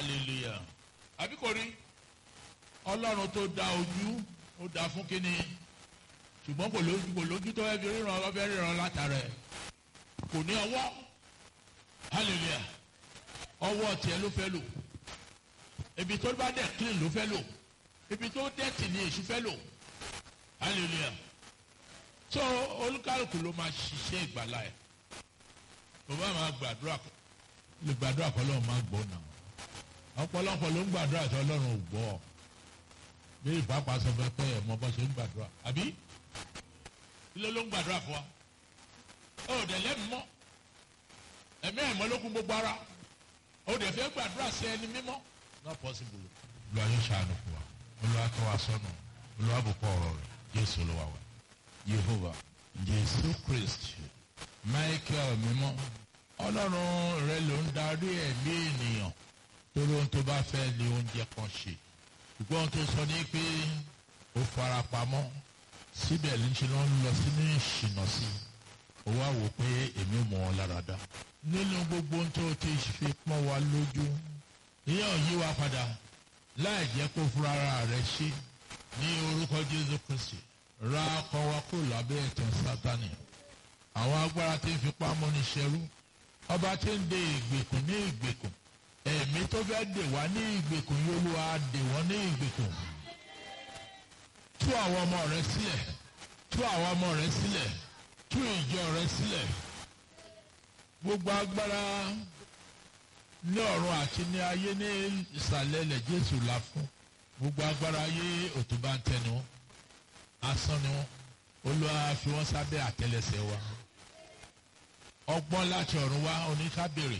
hallelujah àbí kò rí ọlọ́run tó dá ojú ó dá fún kínní ṣùgbọ́n kò lójú kò lójú tó fẹ́ fi ríran ọfẹ́ ríran látara ẹ̀ kò ní ọwọ́ hallelujah ọwọ́ tiẹ̀ ló fẹ́ lò ibi tó bá dẹ̀ clean ló fẹ́ lò ibi tó dẹ̀tì ni èṣù fẹ́ lò hallelujah so olúkálùkù ló máa ṣiṣẹ́ ìgbàlá ẹ̀ tó bá máa gbàdúrà lè gbàdúrà kọ́ lọ́run máa gbọ́ náà ọ̀pọ̀lọpọ̀ ló ń gbàdúrà tí ọlọ́run ò gbọ́ bí ìpápá sọ fẹ́ pẹ́ ẹ̀ mọ bọ́ ṣe ń gbàdúrà àbí ilé ló ń gbàdúrà fún wa ó dẹ̀ lẹ́nu mọ́ ẹ̀mí ẹ̀mọ́ ló kún gbogbo ara ó dẹ̀ fẹ́ gbàdúrà sí ẹni mímọ́ not possible. olúwa yóò ṣàánú fún wa olúwa tó wa sọnù olúwa bùkọ́ ọ̀rọ̀ rẹ̀ jésù olúwa wa yehova jésù kristi michael mímọ́ ọlọ́run rẹ ló ń darí ẹ̀mí ènìyàn torí ohun tó bá fẹ́ ni oúnjẹ kan ṣe ṣùgbọ́n ohun tó sọ ní pé ó fara pamọ́ síbẹ̀ ní ṣe ló ń lọ sínú ìṣìnà sí i ó wá wò pé èmi mọ̀ ọ́ lára dá nínú gbogbo ohun tó ti fi pọ́n wa lójú ìyẹn ò yí wa padà láì jẹ́ kó fúnra rẹ̀ ṣe ní orúkọ jésù kristi ra ọkọ wa kó lábẹ́ ẹ̀tàn sátani àwọn agbára tí ń fipá mọ́ni ṣẹrú ọba tí ń de ìgbèkùn ní ìgbèkùn ẹ̀mí tó fẹ́ dè wá ní ìgbèkùn yóò lù wá dè wọ́n ní ìgbèkùn tú àwọn ọmọ rẹ sílẹ̀ tú àwọn ọmọ rẹ sílẹ̀ tú ìjọ rẹ sílẹ̀ gbogbo agbára ní ọ̀run àti ní ayé ní ìsàlẹ̀ ilẹ̀ jésù la fún gbogbo agbára ayé òtún bá ń tẹnu wọn asán ni wọn olúwa fi wọn sábẹ́ àtẹ́lẹsẹ̀ wa ọgbọ́n láti ọ̀run wá oníkábèrè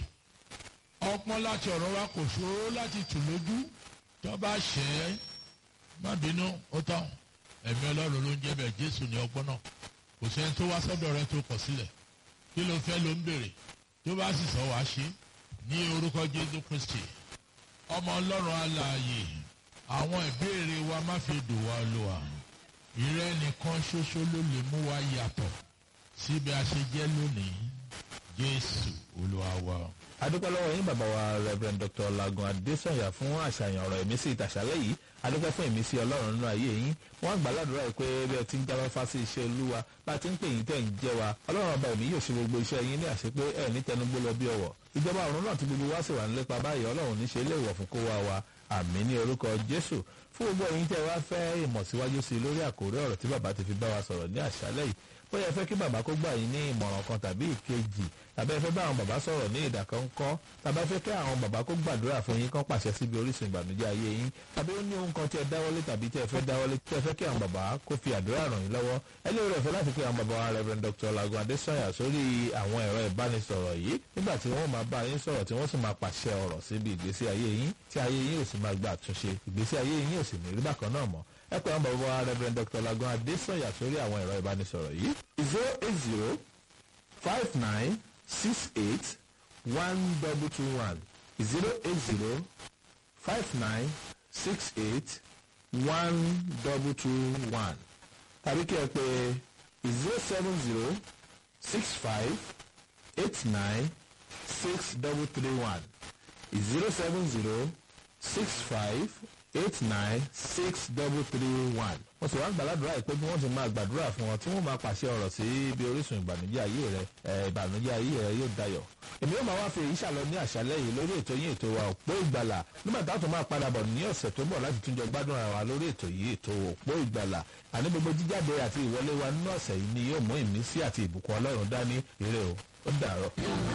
ọgbọ́n láti ọ̀run wá kò ṣòro láti tù lójú tó bá ṣẹ́ ẹ́ má bínú ó tán ẹ̀mí ọlọ́run ló ń jẹ́ bẹ́ẹ̀ jésù ní ọgbọ́n náà kò sẹ́ni tó wá sọ́dọ̀ rẹ tó kọ̀ sílẹ̀ kí ló fẹ́ ló ń béèrè tó bá sì sọ wá ṣe ní orúkọ jésù kristi ọmọ ọlọ́run alààyè àwọn ìbéèrè wa má fi dùn wá lùwà ìrẹ́ nìkan ṣoṣo ló lè mú wa yàtọ̀ síbi a ṣe jẹ́ lónìí jésù olúwa wa. adúpẹ́ lọ́wọ́ yín bàbá wa rev dr lagun adesanya fún àṣàyàn ọ̀rọ̀ ìmísí ìtàṣálẹ̀ yìí adúpẹ́ fún ìmísí ọlọ́run nínú ayé yín wọ́n gbà ládùúrà yìí pé bí ẹ ti ń jáwé fásí iṣẹ́ olúwa bá ti ń pè yín tẹ̀ ń jẹ́ wa ọlọ́run ọba ẹ̀mí yóò ṣe gbogbo iṣẹ́ yín ní àṣepé ẹ̀ ní tẹnugbó lọ bí ọwọ́ ìjọba ọ̀run náà ti gbogbo wá sì wà nílépa báyìí ọlọ́run ní ṣe ilé ìwọ̀ fún kó wá wa àmì ní orúkọ jésù fún gbogbo ẹ̀yin tẹ́ wá fẹ́ ìmọ̀ síwájú sí i lórí àkórí ọ̀rọ̀ tí bàbá ti fi bá wa sọ̀rọ̀ ní àṣálẹ̀ yìí bóyá ẹ fẹ́ kí bàbá kó gbà yín ní ìmọ̀ràn kan tàbí ìkejì tàbí ẹ fẹ́ bá àwọn bàbá sọ̀rọ̀ ní ìdàkọ́ńkọ́ tàbí ẹ fẹ́ kí àwọn bàbá kó gbàdúrà fún yín kán pàṣẹ síbi orísun ìbànújẹ́ ayé yín tàbí ó ní ohun kan tí ẹ dáwọ́lé tàbí tí ẹ fẹ́ dáwọ́lé tí ẹ fẹ́ kí àwọn bàbá kó fi àdúrà ràn yín lọ́wọ́ ẹ lè rẹ̀ fẹ́ láti pe àwọn bàbá wa Rev. Dr. Lagun Adesanya sórí àwọn ẹ̀rọ ìbánisọ̀rọ̀ yìí nígbà tí wọ́n máa bá yín sọ̀rọ̀ tí wọ́n sì máa pàṣẹ ọ̀rọ̀ síbi ìgbésí ayé yín tí ayé yín ò sì máa gba àtúnṣe ìgbésí ayé yín ò sì ní rí bákan náà mọ́ ẹ pé àwọn bàbá wa Rev. Dr. Lagun Adesanya sórí àwọn ẹ̀rọ ìbánisọ̀rọ̀ yìí zero eight zero five nine six eight one double two one zero eight zero five nine six eight one double two one tàbí kí ẹ pè zero seven zero six five eight nine six double three one zero seven zero six five eight nine six double three one. wọ́n sì wá ń gbàládùra ìpé bí wọ́n ti máa gbàdúrà fún wọn tí wọ́n máa pàṣẹ ọ̀rọ̀ sí ibi orísun ìbànújẹ́ ayé rẹ ìbànújẹ́ ayé rẹ yóò dayọ̀. èmi yóò máa wá fi èyí ṣàlọ ní àṣálẹ́ yìí lórí ètò yín ètò wa òpó ìgbàlà nígbà táwọn tó máa padà bọ̀ ní ọ̀sẹ̀ tó bọ̀ láti túnjọ gbádùn ara wa lórí ètò yìí ètò òpó ìgbàlà àní gbogbo jíjáde àti ìwọlé wa nínú ọ̀sẹ̀ yìí ni yóò mú ìmísí àti ìbùkún ọlọ́run dání ire o ó dàárọ̀.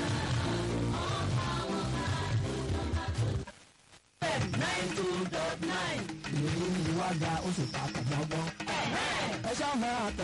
nine two dot nine. ìròyìn ìwádà ó sì ta àtàgbọ́gbọ́n. ẹ ṣáà máa tẹ